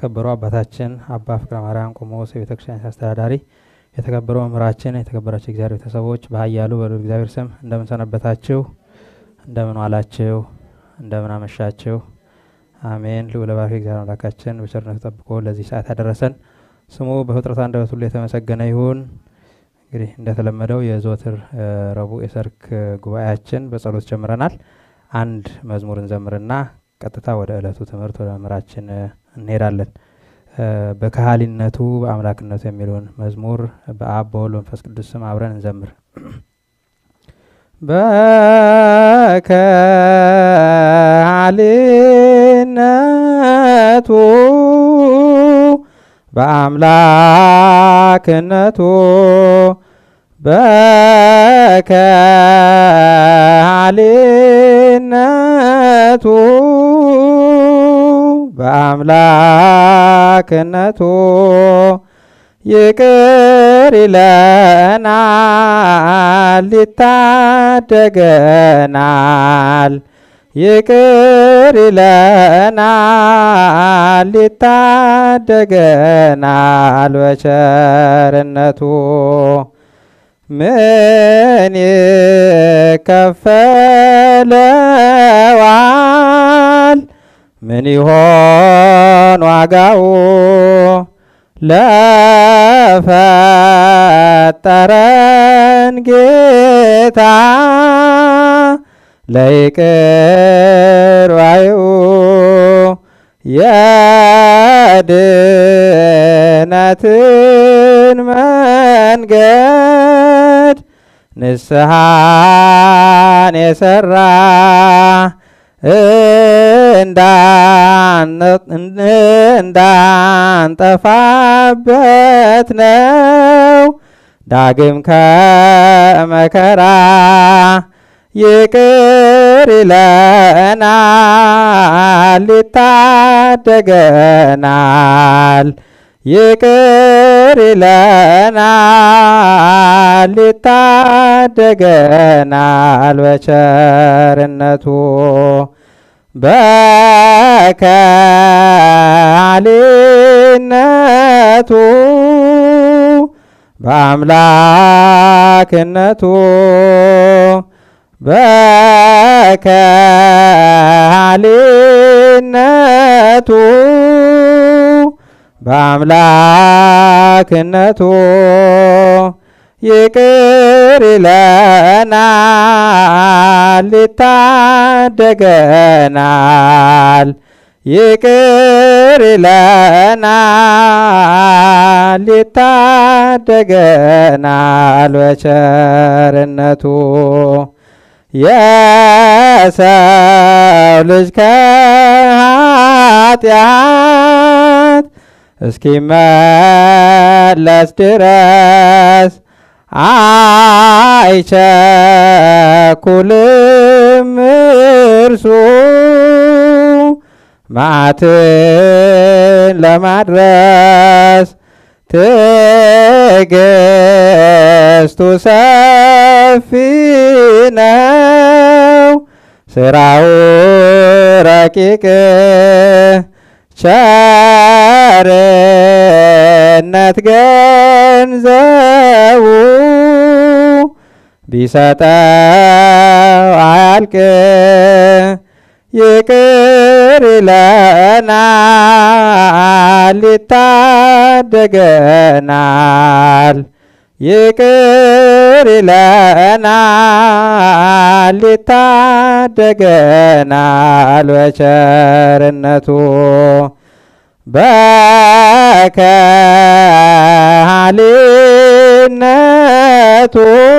የተከበሩ አባታችን አባ ፍቅረ ማርያም ቆሞስ የቤተ ክርስቲያን አስተዳዳሪ፣ የተከበሩ መምህራችን፣ የተከበራችሁ እግዚአብሔር ቤተሰቦች በኃያሉ በልዑል እግዚአብሔር ስም እንደምን ሰነበታችሁ? እንደምን ዋላችሁ? እንደምን አመሻችሁ? አሜን። ልዑለ ባሕርይ እግዚአብሔር አምላካችን በቸርነቱ ጠብቆ ለዚህ ሰዓት ያደረሰን ስሙ በፍጥረት አንደበት ሁሉ የተመሰገነ ይሁን። እንግዲህ እንደተለመደው የዘወትር ረቡዕ የሰርክ ጉባኤያችን በጸሎት ጀምረናል። አንድ መዝሙር እንዘምርና ቀጥታ ወደ ዕለቱ ትምህርት ወደ መምህራችን እንሄዳለን። በካህሊነቱ በአምላክነቱ የሚለውን መዝሙር በአብ በወልድ በመንፈስ ቅዱስ ስም አብረን እንዘምር። በካህሊነቱ በአምላክነቱ በካህሊነቱ በአምላክነቱ ይቅር ይለናል፣ ይታደገናል። ይቅር ይለናል፣ ይታደገናል በቸርነቱ ምን ይከፈለዋል? ምን ይሆን ዋጋው? ለፈጠረን ጌታ ለይቅር ባዩ የድነትን መንገድ ንስሐን የሰራ እንዳንጠፋበት ነው። ዳግም ከመከራ ይቅር ይለናል፣ ይታደገናል። ይቅር ይለናል፣ ይታደገናል በቸርነቱ በካህሊነቱ በአምላክነቱ በካህሊነቱ በአምላክነቱ ይቅር ይለናል፣ ይታደገናል። ይቅር ይለናል፣ ይታደገናል በቸርነቱ የሰው ልጅ ከኃጢአት እስኪመለስ ድረስ አይቸኩልም እርሱ መዓትን ለማድረስ ትዕግስቱ ሰፊ ነው፣ ስራው ረቂቅ ቸርነት ገንዘቡ ቢሰጠው አያልቅ። ይቅር ይለናል፣ ይታደገናል። ይቅር ይለናል፣ ይታደገናል በቸርነቱ በካህሊነቱ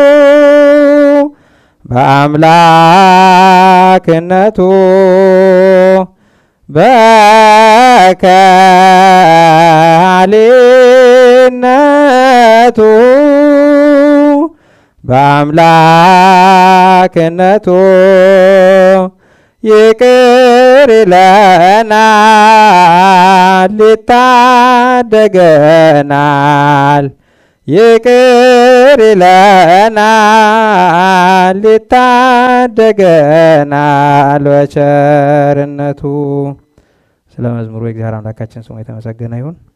በአምላክነቱ በካህሊነቱ በአምላክነቱ ይቅር ይለናል፣ ይታደገናል። ይቅር ይለናል፣ ይታደገናል በቸርነቱ ስለ መዝሙሩ የእግዚአብሔር አምላካችን ስሙ የተመሰገነ ይሁን።